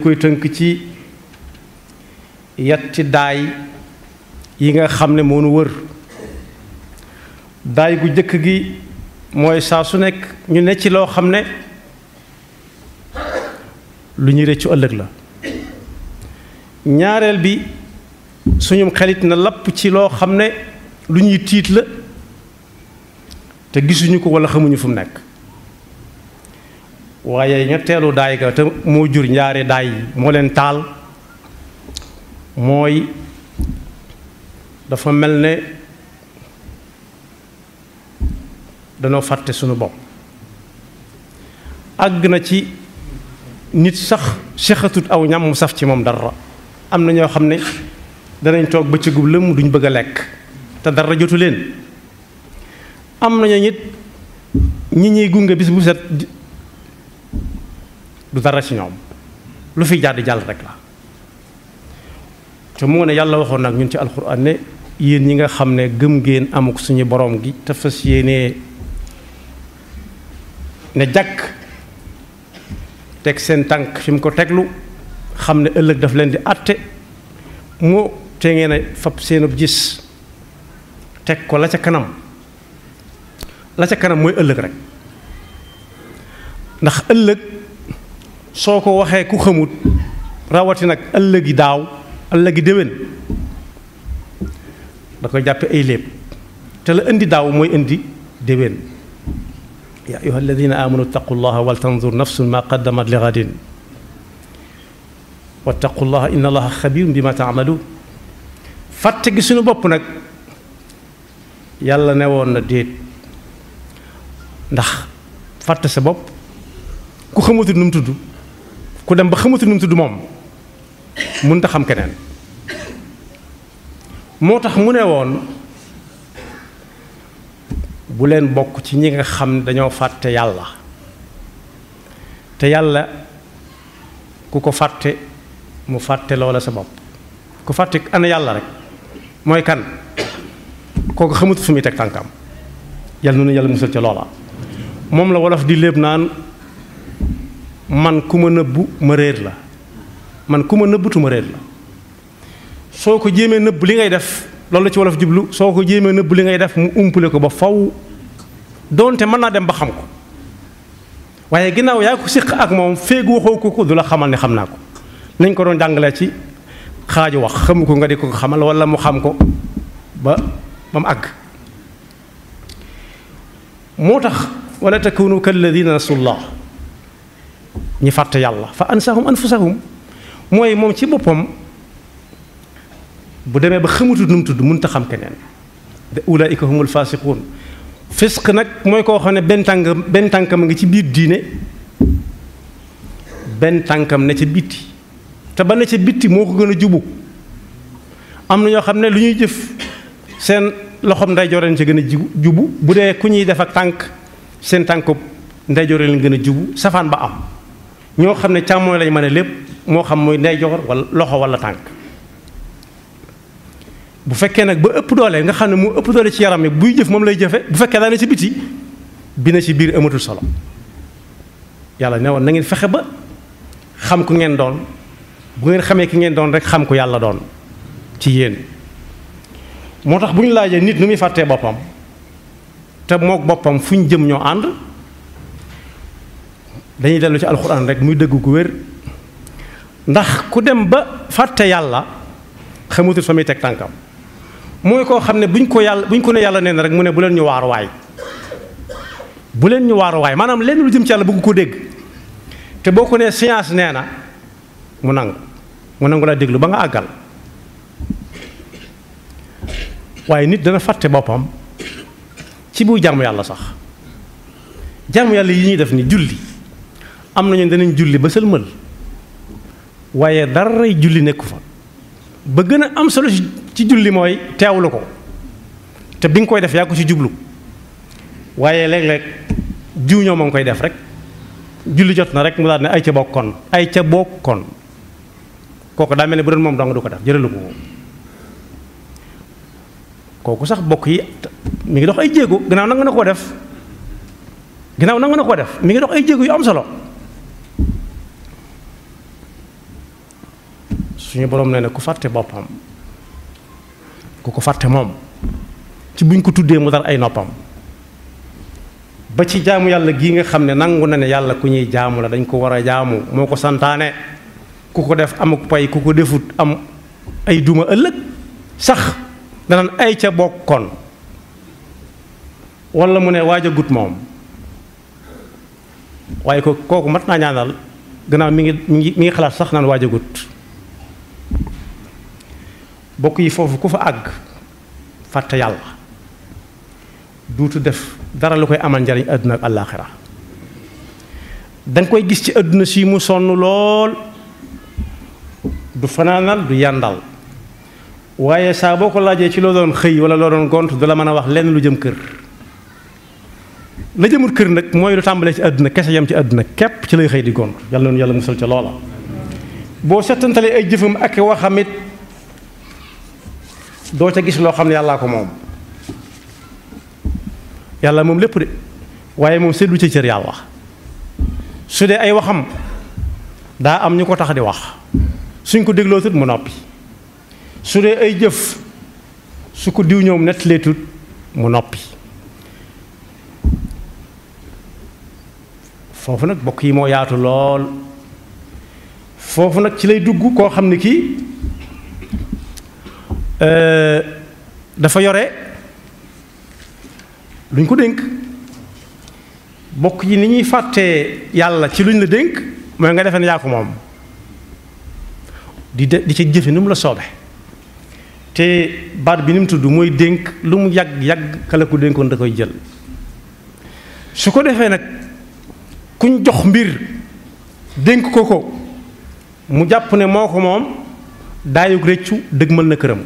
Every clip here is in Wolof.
koy tënk ci yetti daay yi nga xam ne moo nu wër daay gu jëkk gi mooy saa su nekk ñu ne ci loo xam ne lu ñuy rëccu ëllëg la ñaareel bi suñum xelit na lapp ci loo xam ne lu ñuy tiit la te gisuñu ko walla xamuñu fu mu nekk waaye ñetteelu daay ga te moo jur ñaari daay yi moo leen taal mooy dafa mel ne danoo fàtte suñu bopp àgg na ci nit sax sexatut aw ñam mu saf ci moom dara am na ñoo xam ne danañ toog bëccëgu lëmm duñ bëgg a lekk te dara jotu leen am nañu nit ñi ñuy gunge bis bu set du dara ci ñoom lu fi jàdd jàll rek la te moo ne yàlla waxoon nag ñun ci alxuraan ne yéen ñi nga xam ne gëm ngeen amuk suñu borom gi te fas yéenee ne jàkk teg seen tànk fi mu ko teglu xam ne ëllëg daf leen di àtte moo te ngeen a fab seenub gis teg ko la ca kanam la ca kanam mooy ëllëg rek ndax ëllëg soo ko waxee ku xamut rawati nag ëllëgi daaw ëllëgi déwén da koy jàppe ay léeb te la indi daaw mooy indi déwén yaa ayuha alladina amanu ittaqu llaha wal tanzur nafsun ma qaddamat li gadin wattaqu llaha inna allaha xabirun bima taamaluun fàtte gi suñu bopp nag yàlla ne woon na déet ndax fàtte sa bopp ku xamatul nu mu tudd ku dem ba xamatul nu mu tudd moom mënut a xam keneen moo tax mu ne woon bu leen bokk ci ñi nga xam ne dañoo fàtte yàlla te yàlla ku ko fàtte mu fàtte loola sa bopp ku fàtte ana yàlla rek mooy kan kooku xamut fu muy teg tànkam yàlla noonu yàlla musal ca loola moom la wolof di léeb naan man ku ma nëbbu ma réer la man ku ma nëbbutu ma réer la soo ko jéemee nëbb li ngay def loolu la ci wolof jublu soo ko jéemee nëbb li ngay def mu umpale ko ba faw doonte mën naa dem ba xam ko waaye ginnaaw yaa ko séq ak moom féeg waxoo ko ko du la xamal ne xam naa ko nañ ko doon jàngalee ci xaaju wax xamu ko nga di ko xamal wala mu xam ko ba ba mu àgg moo tax wala takunu kalladina nasullah ñi fàtte yàlla fa ansahum anfusahum mooy moom ci boppam bu demee ba xamatut nu mu tudd mënut a xam keneen de ulaika humul fasiqun fisq nag mooy koo xam ne benn tànk benn tànkam ngi ci biir diine benn tànkam ne ca bitti te ba ne ca bitti moo ko gën a jubu am na ñoo xam ne lu ñuy jëf seen loxoom ndeyjoor leen ca gën a jubu bu dee ku ñuy def ak tànk seen tànku ndeyjoor leen gën a jubu safaan ba am ñoo xam ne càmmooñ lañ mën a lépp moo xam mooy ndeyjoor wala loxo wala tànk bu fekkee nag ba ëpp doole nga xam ne moo ëpp doole ci yaram yi buy jëf moom lay jëfe bu fekkee daa ne ci biti bi na ci biir amatul solo yàlla ne woon na ngeen fexe ba xam ku ngeen doon bu ngeen xamee ki ngeen doon rek xam ku yàlla doon ci yéen moo tax bu ñu laajee nit nu muy fàttee boppam te mook boppam fu ñu jëm ñoo ànd dañuy dellu ci alxuraan rek muy dëgg gu wér ndax ku dem ba fàtte yàlla xamutul fa muy teg tànkam mooy koo xam ne buñ ko yàlla buñ ko ne yàlla nee na rek mu ne bu leen ñu waar waay bu leen ñu waar waay maanaam lenn lu jëm ci yàlla bëgg ko dégg te boo ko nee science nee na mu nangu mu nangu laa déglu ba nga àggal waaye nit dana fàtte boppam ci buy jàmm yàlla sax jàmm yàlla yi ñuy def ni julli am nañu danañ julli ba sëlmal waaye daray julli nekku fa ba gën a am solo ci julli mooy teewlu ko te bi nga koy def yaa ko ci jublu waaye léeg-léeg jiw ñoo ma ngi koy def rek julli jot na rek mu daal ne ay ca bokkoon ay ca bokkoon kooku daa mel ne bu doon moom dong du ko def jëralu ko kooku sax bokk yi mi ngi dox ay jéego gannaaw nangu na koo def gannaaw nangu na koo def mi ngi dox ay jéego yu am solo suñu borom nee na ku fàtte boppam ku ko fàtte moom ci buñ ko tuddee mu dar ay noppam ba ci jaamu yàlla gii nga xam ne nangu na ne yàlla ku ñuy jaamu la dañ ko war a jaamu moo ko santaane ku ko def amuk pay ku ko defut am ay duma ëllëg sax danaan ay ca bokkoon wala mu ne waaj a gut moom waaye ko kooku mat naa ñaanal gannaaw mi ngi mi ngi mi ngi xalaat sax naan waaj a gut bokk yi foofu ku fa àgg fàtte yàlla duutu def dara lu koy amal njariñ àdduna ak àllaaxira danga koy gis ci àdduna si mu sonn lool du fanaanal du yàndal waaye saa boo ko laajee ci loo doon xëy wala loo doon gont du la mën a wax lenn lu jëm kër la jëmul kër nag mooy lu tàmbalee ci àdduna kese yam ci àdduna képp ci lay xëy di gont yàlla noonu yàlla musal ca loola boo settantalee ay jëfam ak waxamit doo ca gis loo xam ne yàllaa ko moom yàlla moom lépp de waaye moom seddu ca cër yàlla su dee ay waxam daa am ñu ko tax di wax suñ ko dégloo tut mu noppi su dee ay jëf su ko diw ñoom nettalee tut mu noppi foofu nag bokk yi moo yaatu lool foofu nag ci lay dugg koo xam ne kii dafa yore luñ ko dénk bokk yi ni ñuy fàttee yàlla ci luñ la dénk mooy nga defee ne yaa ko moom di de di ci jëfe ni mu la soobe te baat bi ni mu tudd mooy dénk lu mu yàgg yàgg kala ko dénkoon da koy jël su ko defee nag kuñ jox mbir dénk ko ko mu jàpp ne moo ko moom daayug réccu dëgmal na këram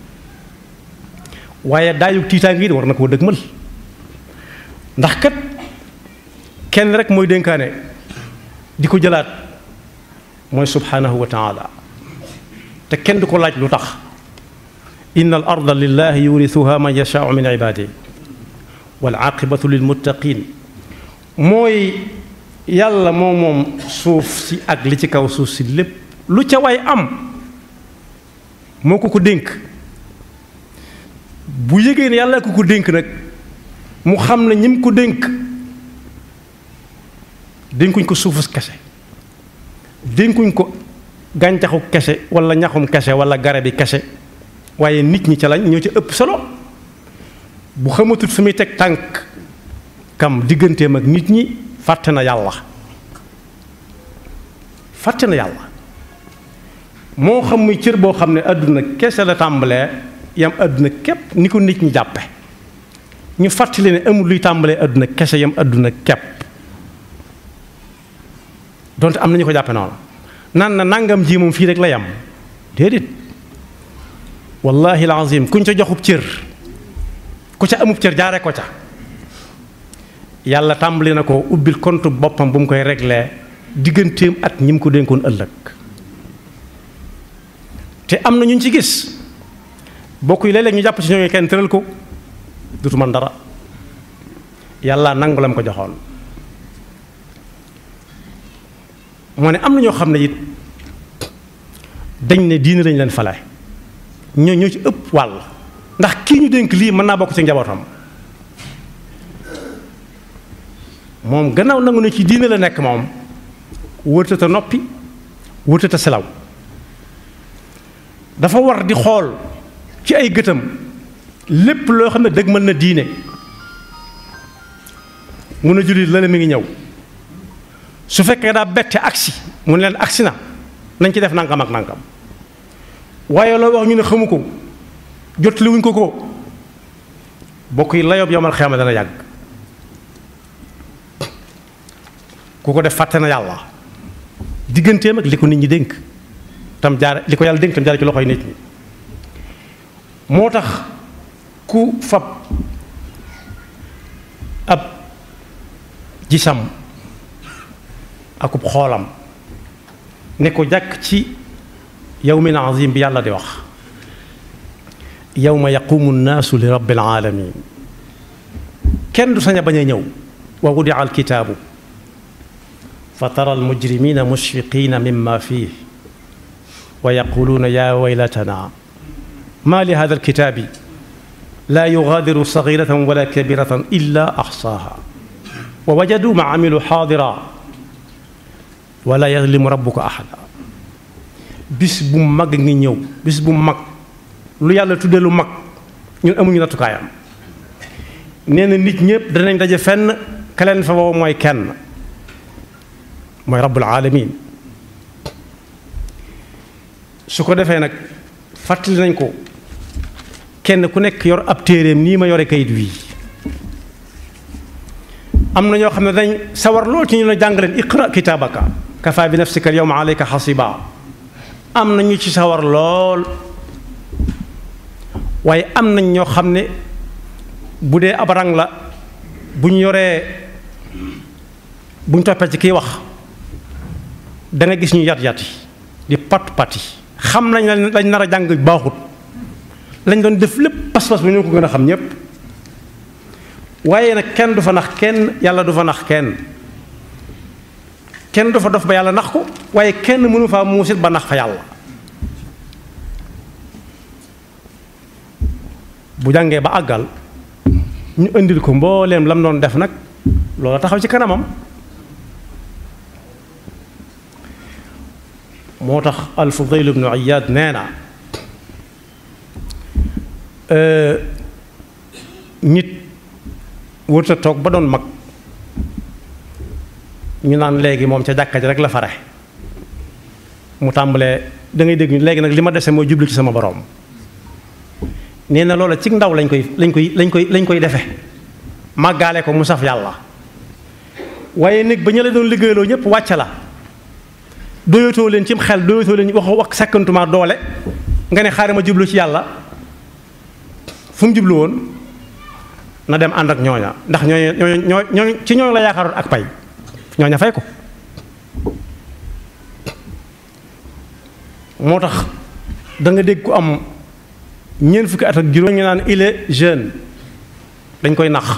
waaye daayug tiitaange yi war na koo dëgmal ndax kat kenn rek mooy dénkaane di ko jëlaat mooy subhanahu wa taala te kenn du ko laaj lu tax inna al arda lillahi yurithuha man yashaau min ibadihi wal aqibatu lil muttaqin mooy yàlla moo moom suuf si ak li ci kaw suuf si lépp lu ca way am moo ko ko dénk bu yëgee ne yàlla ko ko dénk nag mu xam ne ñim ko dénk dénkuñ ko suufus kese dénkuñ ko gàncaxu kese wala ñaxum kese wala garabi kese waaye nit ñi ca lañ ñoo ci ëpp solo bu xamatut fi muy teg tànk kam digganteem ak nit ñi fàtte na yàlla fàtte na yàlla moo xam muy cër boo xam ne àdduna kese la tàmbalee yam àdduna képp ni ko nit ñi jàppe ñu fàttali ne amul luy tàmbalee àdduna kese yam àdduna képp donte am na ñu ko jàppe noonu naan na nangam ji moom fii rek la yam déedéet wallahi alazim kuñ ca joxub cër ku ca amub cër jaare ko ca yàlla tàmbali na ko ubbil compte boppam bu mu koy réglé digganteem ak ñi mu ko dénkoon ëllëg te am na ñu ci gis bokk yi léeg-léeg ñu jàpp ci ñooñu kenn tëral ko dutu man dara yàlla nangu la mu ko joxoon moo ne am na ñoo xam ne it dañ ne diine lañ leen fale ñoo ñoo ci ëpp wàll ndax kii ñu dénk lii mën naa bokk ci njabootam moom gannaaw nangu ne ci diine la nekk moom wërtata noppi wërtata selaw dafa war di xool ci ay gëtam lépp loo xam ne dëgg mën na diine mun a jullit la mi ngi ñëw su fekkee daa bette agsi mu ne leen agsi na nañ ci def nangam ak nangam waaye loo wax ñu ne xamu ko jot li wuñ ko ko bokk yi layob yomal xeema dana yàgg ku ko def fàtte na yàlla digganteem ak li ko nit ñi dénk tam jaar li ko yàlla dénk tam jaar ci loxoy nit ñi moo tax ku fab ab gisam akub xoolam ne ko jàkk ci yawmin azim bi yàlla di wax yawma yaqumu nnaasu li rabbil alamin kenn du sañ a bañ a ñëw wa wudia alkitaabu fa tara almujrimina mushfiqina mimma fih wa yaquluuna yaa waylatana ma li hada alkitaabi laa yugaadiru sagiratan wala kabiratan illa axsaaha wa wajadu ma amilu xaadira wala yazlimu rabbuka ahada bis bu mag ngi ñëw bis bu mag lu yàlla tudde lu mag ñun amuñu nattukaayam nee na nit ñëpp danañ daje fenn ka leen fa woo mooy kenn mooy rabbul alamin su ko defee nag fàttali nañ ko kenn ku nekk yor ab téeréem nii ma yore kayit wii am na ñoo xam ne dañ sawar lool ci ñu la jàngaleen iqra kitaabaka kafa bi nafsika al yawma alayka xasiba am na ñu ci sawar lool waaye am nañ ñoo xam ne bu dee ab rang la bu ñu yoree bu ñu toppee ci kiy wax da nga gis ñu yat yati di pat pati xam nañ lañ nar a jàng baaxut lañ doon def lépp pas-pas bu ñoo ko gën a xam ñépp waaye nag kenn du fa nax kenn yàlla du fa nax kenn kenn du fa dof ba yàlla nax ko waaye kenn mënu faa muusit ba nax fa yàlla bu jàngee ba àggal ñu indil ko mbooleem lam doon def nag loola taxaw ci kanamam moo tax al-Fudayl ibnu Iyaad nee na nit wërta toog ba doon mag ñu naan léegi moom ca jàkka ji rek la fare mu tàmbalee da ngay dégg léegi nag li ma dese mooy jublu ci sama boroom nee na loola ci ndaw lañ koy lañ koy lañ koy lañ koy defe màggaale ko mu saf yàlla waaye nag ba ñu la doon liggéeyloo ñëpp wàcc la doyatoo leen cim xel doyatoo leen wax wax sekkantuma doole nga ne xaaral ma jublu ci yàlla fu mu jublu woon na dem ànd ak ñooña ndax ñooña ñooña ñooña ci ñooñu la yaakaaroon ak pay ñooña fay ko moo tax da nga dégg ku am ñeent fukki at ak juróom ñu naan il est jeune dañ koy nax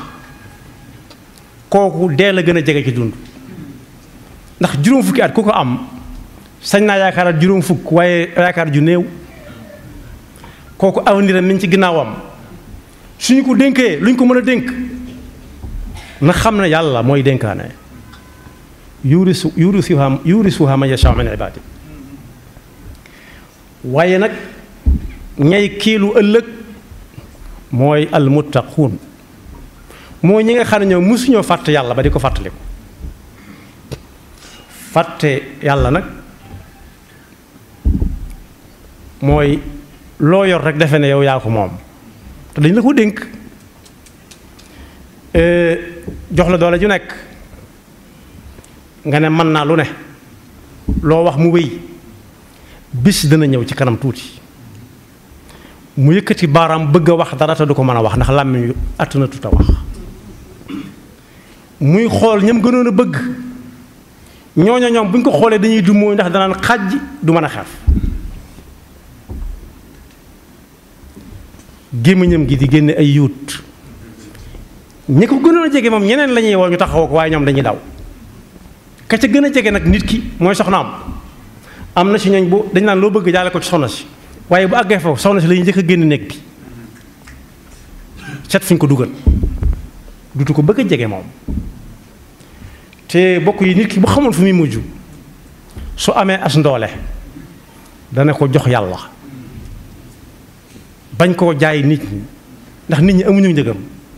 kooku dee la gën a jege ci dund ndax juróom fukki at ku ko am sañ naa yaakaarat juróom fukk waaye yaakaar ju néew kooku avenir am mi ci ginnaawam suñu ko dénkee lu ñu ko mën a dénk na xam ne yàlla mooy dénkaane yurisu yurisuha yurisuha man yashaa min ibaadi waaye nag ñay kiilu ëllëg mooy almuttaquun mooy ñi nga xam ne ñoom mësuñoo fàtte yàlla ba di ko fàttaliku fàtte yàlla nag mooy loo yor rek defe ne yow yaa ko moom te dañ la ko dénk jox la doole ju nekk nga ne mën naa lu ne loo wax mu wéy bis dana ñëw ci kanam tuuti mu yëkkati baaraam bëgg a wax dara te du ko mën a wax ndax làmmiñ yu àttuna tut a wax muy xool ñam gënoon a bëgg ñooña ñoom bu ñu ko xoolee dañuy du mooy ndax danaan xàjj du mën a xeef gémmiñam gi di génne ay yuut ñi ko gënoon a jege moom ñeneen la ñuy woo ñu taxawoo ko waaye ñoom dañuy daw ka ca gën a jege nag nit ki mooy soxnaam am na si ñooñ bu dañ naan loo bëgg jaale ko ci soxna si waaye bu àggee foofu soxna si la ñuy njëkk a génn néeg bi set fi ñu ko dugal dutu ko bëgg a jege moom te bokk yi nit ki bu xamoon fu muy mujj su amee as ndoole dana ko jox yàlla bañ koo jaay nit ñi ndax nit ñi amuñu njëgam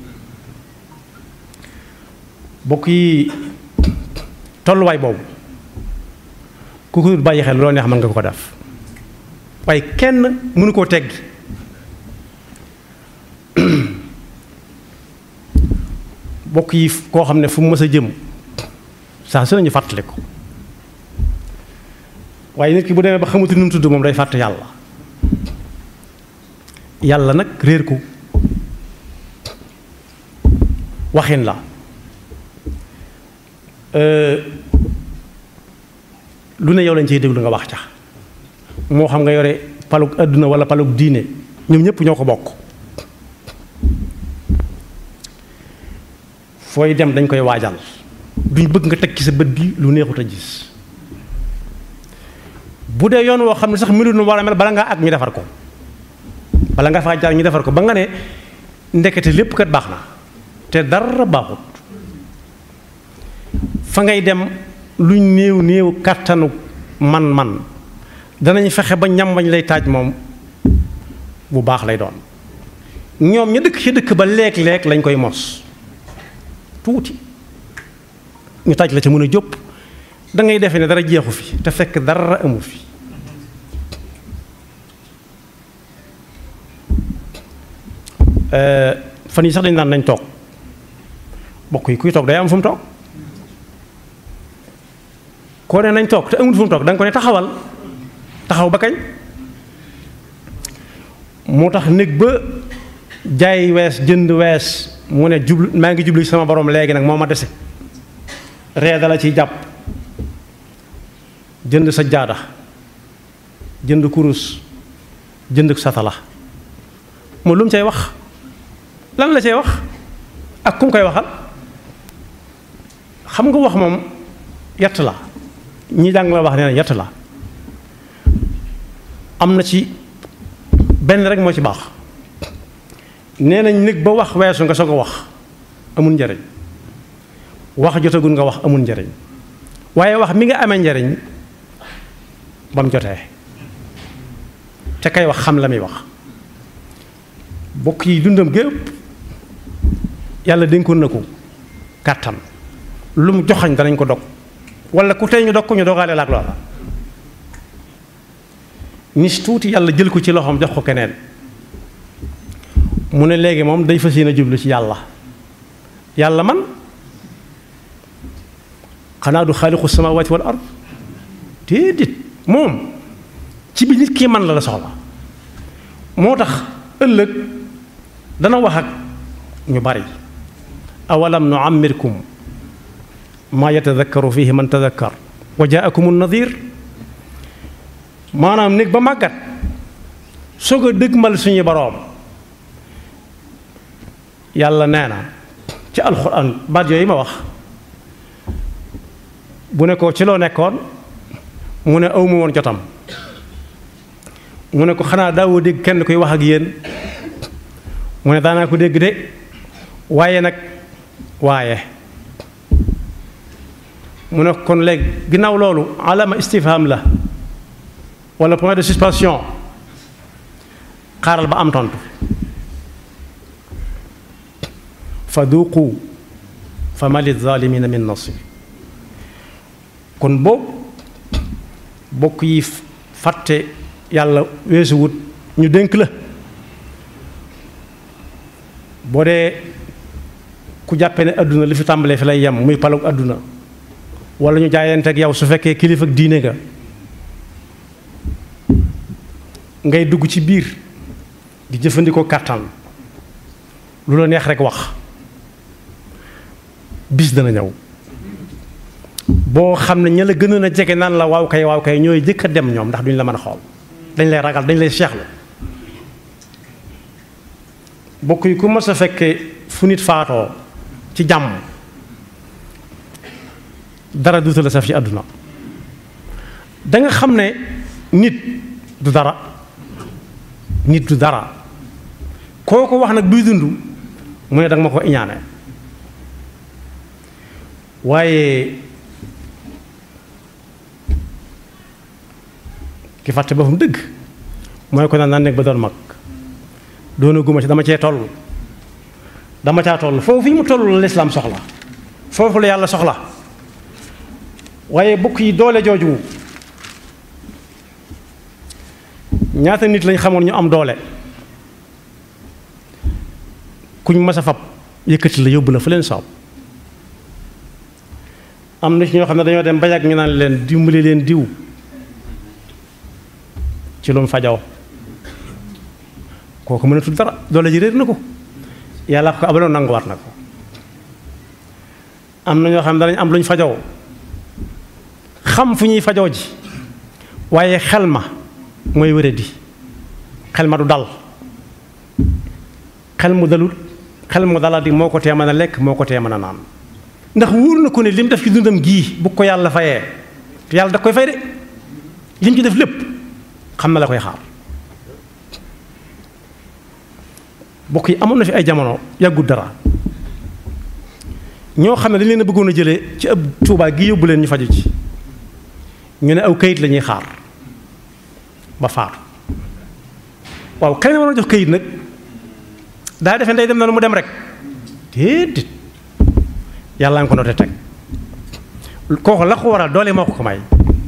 bokk yi tolluwaay boobu ku ko bàyyi xel loo neex mën nga ko def waaye kenn mënu koo teggi bokk yi koo xam ne fu mu mës a jëm saa su nañu fàttali ko waaye nit ki bu demee ba xamatu nu mu tudd moom day fàtte yàlla yàlla nag réer ko waxin la lu ne yow lañ ciy déglu nga wax ca moo xam nga yore palug àdduna wala palug diine ñoom ñëpp ñoo ko bokk fooy dem dañ koy waajal duñ bëgg nga teg ci sa bët bi lu neexut a gis bu dee yoon woo xam ne sax melut nu war a mel bala ngaa ak ñu defar ko bala nga faa jaar ñu defar ko ba nga ne ndekete lépp kat baax na te dara baaxut fa ngay dem luñ néew néew kàttanu man-man danañ fexe ba ñam bañ lay taaj moom bu baax lay doon ñoom ña dëkk ci dëkk ba leeg-leeg lañ koy mos tuuti ñu taaj la ca mën a jóp da ngay defee ne dara jeexu fi te fekk dara amu fi fan yi sax dañ naan nañ toog bokk yi kuy toog day am fu mu toog koo ne nañ toog te amul fu mu toog da nga ko ne taxawal taxaw ba kañ moo tax néeg ba jaay wees jënd wees mu ne jublu maa ngi jublu sama borom léegi nag moo ma dese ree dala ciy jàpp jënd sa jaada jënd kurus jënd satala moo lu mu cay wax lan la cay wax ak ku mu koy waxal xam nga wax moom yett la ñi jàng la wax nee na yett la am na ci benn rek moo ci baax nee nañ nit ba wax weesu nga soog a wax amul njariñ wax jotagul nga wax amul njariñ waaye wax mi nga amee njariñ ba mu jotee te kay wax xam la muy wax bokk yi dundam gépp yàlla dénkoon na ko kàttan lu mu joxañ danañ ko dog wala ku tey ñu dog ko ñu dogaale la ak loola nis tuuti yàlla jël ko ci loxoom jox ko keneen mu ne léegi moom day fas yéene jublu ci yàlla yàlla man xanaa du xaaliqu samawati wal ard déedéet moom ci bi nit kii man la la soxla moo tax ëllëg dana wax ak ñu bari awalam nu ammirkum maa yatadakkaru fihi man tadakkar wa jaakum nadir maanaam néeg ba màggat soog a dëgmal suñu boroom yàlla nee na ci alxuraan baat yooyu ma wax bu ne ko ci loo nekkoon mu ne awma woon jotam mu ne ko xanaa daawoo dégg kenn koy wax ak yéen mu ne daanaa ko dégg de waaye nag waaye mu ne kon léegi ginnaaw loolu alama istifham la wala point de suspension xaaral ba am tontu fa duuqu fa ma lizalimina min nasir kon boobu bokk yi fàtte yàlla weesu wut ñu dénk la boo dee ku jàppe ne àdduna li fi tàmbalee fi lay yem muy palug àdduna wala ñu jaayante ak yow su fekkee kilifa ak diine nga ngay dugg ci biir di jëfandikoo kàttan lu la neex rek wax bis dana ñëw boo xam ne ña la gënoon a jege naan la waaw kay waaw kay ñooy jëkk a dem ñoom ndax duñ la mën a xool dañ lay ragal dañ lay seexlu bokk yi ku mës a fekkee fu nit faatoo ci jàmm dara duuta la saf ci àdduna da nga xam ne nit du dara nit du dara koo ko wax nag buy dund mu ne danga ma ko iñaane waaye ki fàtte boppam dëgg mooy ko naan naan nekk ba doon mag doona guma ci dama cee toll dama caa toll foofu fi mu toll la lislaam soxla foofu la yàlla soxla waaye bokk yi doole jooju ñaata nit lañ xamoon ñu am doole kuñ mas a fab yëkkati la yóbbu la fa leen soob am na ci ñoo xam ne dañoo dem ba yàgg ñu naan leen dimbali leen diw ci lu mu fajoo kooku mënatul dara doole ji réer na ko yàlla ko abaloon nanguwaat na ko am na ñoo xam ne danañ am lu ñu fajoo xam fu ñuy fajoo ji waaye xel ma mooy wéradi xel ma du dal xel mu dalul xel mu daladi moo ko tee mën a lekk moo ko tee mën a naan ndax wóor na ko ne li mu def ci dundam gii bu ko yàlla fayee te yàlla da koy fay de li mu ci def lépp xam na la koy xaar bokk yi amoon na fi ay jamono yàggut dara ñoo xam ne dañ leen a bëggoon a jëlee ci ab Tuubaa gi yóbbu leen ñu faju ci ñu ne aw kayit la ñuy xaar ba faatu waaw kañ la war a jox kayit nag daa defee ndey dem na mu dem rek déedéet yàlla nga ko noté teg kooku la ko waral doole moo ko ko may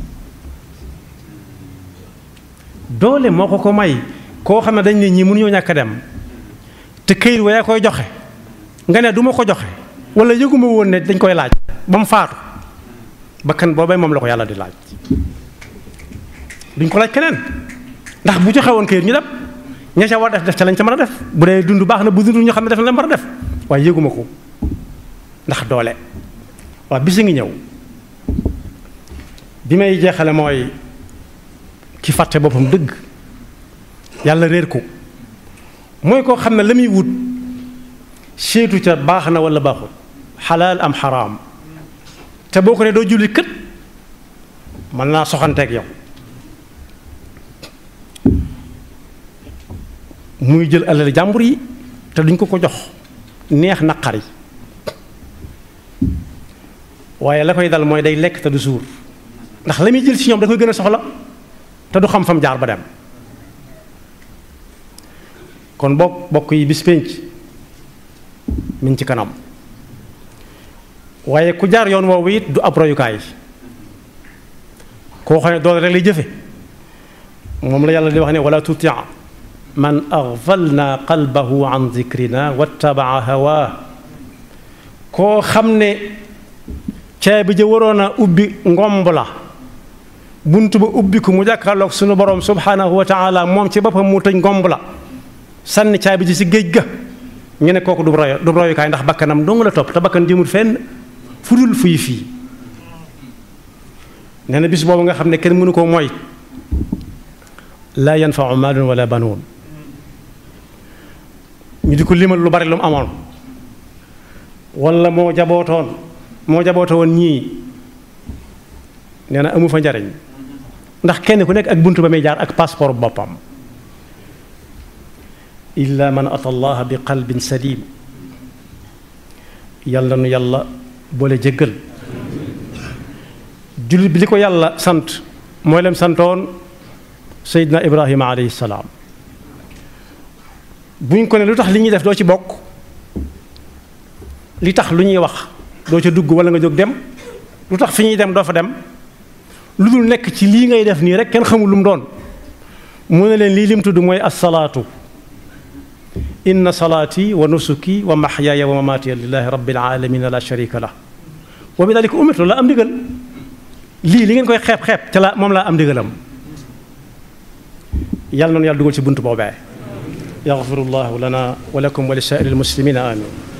doole moo ko ko may koo xam ne dañ ne ñii mënuñoo ñàkk a dem te kayit wa yaa koy joxe nga ne du ma ko joxe wala yëguma woon ne dañ koy laaj ba mu faatu bakkan boobay moom la ko yàlla di laaj duñ ko laaj keneen ndax bu joxe woon kayit ñu dem ña ca war def def ca lañ ca mën a def bu dee dund baax na bu dund ñu xam ne def na la mën a def waaye yëguma ko ndax doole waaw bisi ngi ñëw bi may jeexale mooy ki fàtte boppam dëgg yàlla réer ko mooy koo xam ne la muy wut seetu ca baax na wala baaxul xalaal am xaraam te boo ko ne doo julli kët mën naa soxanteeg yow muy jël alal jàmbur yi te duñ ko ko jox neex naqari waaye la koy dal mooy day lekk te du suur ndax la muy jël ci ñoom da koy gën a soxla te du xam fam jaar ba dem kon bokk bokk yi bis pénc mi ngi ci kanam waaye ku jaar yoon woowu it du ab royukaay koo xam ne doole rek lay jëfe moom la yàlla di wax ne wala tuti man aghfalna qalbahu an dhikrina wattabaa hawaa koo xam ne caabi ja waroon a ubbi ngomb la bunt ba ubbi ko mu jàkkaarloog sunu borom subhanahu wa taala moom ci boppam mu tëj ngomb la sànni caabi ji si géej ga ñu ne kooku du royo du royukaay ndax bakkanam dong la topp te bakkan jëmul fenn fu dul fuy fii nee na bis boobu nga xam ne kenn mënu koo mooy laa yanfau maalun wala banuun ñu di ko limal lu bari lu mu amoon wala moo jabootoon moo jabooto woon ñii nee na amu fa njariñ ndax kenn ku nekk ak bunt ba muy jaar ak passeport boppam illa man ata allah bi qalbin salim yàlla nu yàlla boole jéggal jullit bi li ko yàlla sant mooy leen santoon seydina ibrahima alayhi salaam buñ ko ne lu tax li ñuy def doo ci bokk li tax lu ñuy wax doo ca dugg wala nga jóg dem lu tax fi ñuy dem doo fa dem lu dul nekk ci lii ngay def nii rek kenn xamul lu mu doon mu ne leen lii lim tudd mooy assalaatu inna salaati wa nusuki wa maxyaaya wa mamaatiya lillahi rabbil alamina la sharika lah wa bi dalika umirtu la am ndigal lii li ngeen koy xeeb xeeb ca la moom laa am ndigalam yàlla noonu yàlla dugal ci bunt boobee yaxfirullahu lana wa lakum wa li saa'iri almuslimina amin